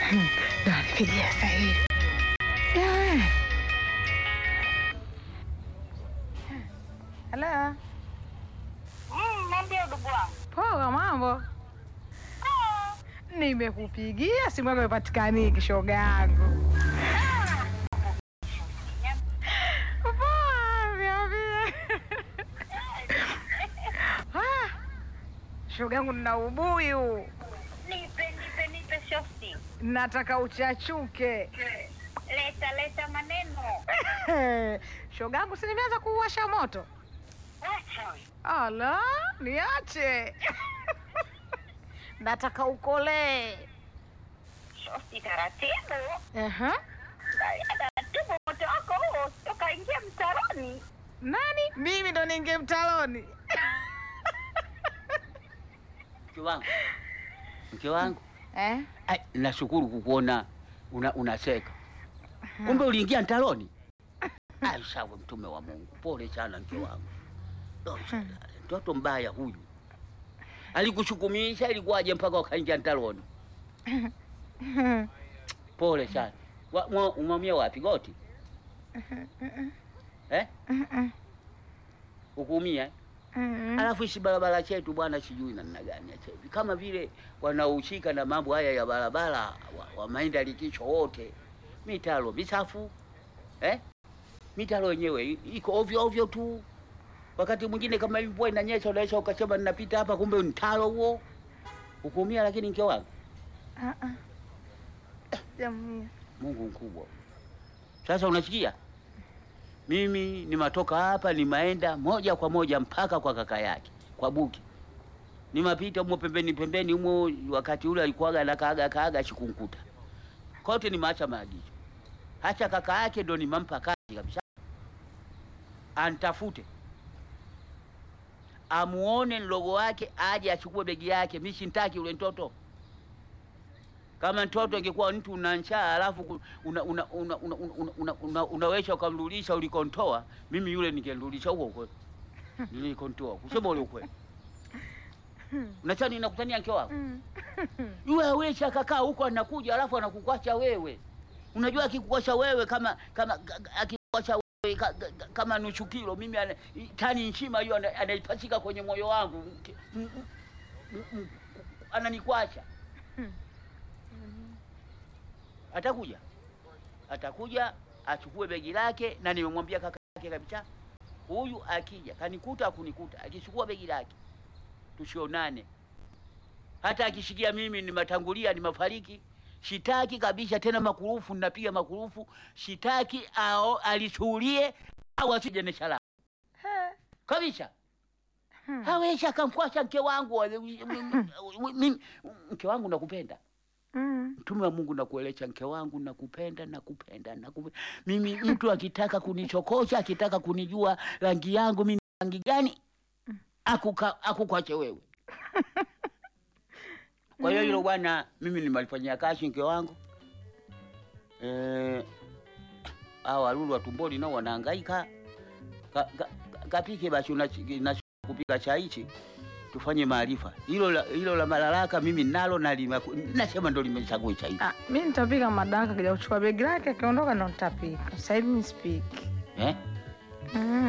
Ndo anipigia sasa hivi. Yeah. Hello. Mm, Niambie ndugu wangu. Poa, mambo? Ah, Nimekupigia simu yako ipatikani shoga yangu. Poa, niambie. Ah, shoga yangu nina ubuyu, Nipe nipe nipe shosti. nataka uchachuke. Leta leta maneno. shoga yangu, si nimeanza kuwasha moto? Wacha we. Ala, niache. nataka ukolee. Shosti taratibu. Aha. Angalia taratibu moto wako huo toka ingia mtaroni. Nani? Mimi ndo ninge mtaloni. Mke wangu, mke wangu, Eh? ai, nashukuru kukuona una, unacheka. Kumbe uliingia mtaloni? Ai, sawa, mtume wa Mungu, pole sana mke wangu. Lo, Mtoto mbaya huyu alikushukumisha, ilikuwaje mpaka ukaingia mtaloni? Pole sana. Wa- mwa- Umeumia wapi? Goti eh? Ukuumia? Mm. Alafu hichi barabara chetu bwana, sijui namna gani acha hivi, kama vile wanaohusika na mambo haya ya barabara wa, wa maenda likicho wote, mitaro misafu eh? mitaro yenyewe i- iko ovyo ovyo tu. Wakati mwingine kama hivi mvua inanyesha, unaweza ukasema ninapita hapa, kumbe ni mtaro huo. Ukuumia, lakini mke wangu, Ah, ah. Jamii. Mungu mkubwa. Sasa unasikia, mimi nimatoka hapa, nimaenda moja kwa moja mpaka kwa kaka yake kwa Buki, nimapita humo pembeni pembeni humo, wakati ule alikuwaga na kaaga kaaga shikunkuta kote, nimeacha maagizo. Hacha kaka yake ndo nimampa kazi kabisa, antafute amuone mdogo wake, aje achukue begi yake. Mimi sintaki ule mtoto kama mtoto ingekuwa mtu una njaa alafu ku- una, una, una, una, una, una, una, unaweza ukamrudisha ulikontoa, mimi yule ningemrudisha huko huko nilikontoa, kusema ule ukweli. Unachani ninakutania mke wako Mm. yule hawezi akakaa huko anakuja alafu anakukwacha wewe. Unajua akikukwacha wewe kama kama akikukwacha wewe ka, ka, kama nusu kilo, mimi ana, tani nzima hiyo ana- anaipachika kwenye moyo wangu, Mke- m- m- m- ananikwacha. Atakuja, atakuja achukue begi lake, na nimemwambia kaka yake kabisa, huyu akija kanikuta akunikuta, akichukua begi lake tusionane hata akishikia mimi nimatangulia nimafariki, shitaki kabisa tena makurufu, ninapiga makurufu, shitaki ao alisuhulie au asije neshala kabisa. Hmm. Hawezi akamkwasha mke wangu mimi, mke wangu nakupenda, Mm. mtume wa Mungu nakuelesha, mke wangu nakupenda, nakupenda, nakupenda. Mimi mtu akitaka kunichokosha, akitaka kunijua rangi yangu mimi ni rangi gani, akuka akukwache wewe. Kwa hiyo hilo bwana, mimi nimalifanyia kazi mke wangu. Eh, hao walulu wa tumboni nao wanahangaika. Ka, ka, ka- kapike basi una na kupika chai hichi tufanye maarifa. Hilo la, hilo la malalaka mimi nalo na lima, nasema ndo limechagua chai. Ah, mi nitapika madaraka kija kuchukua begi lake akiondoka ndo nitapika. Sasa hivi mi sipiki. Eh? Mm.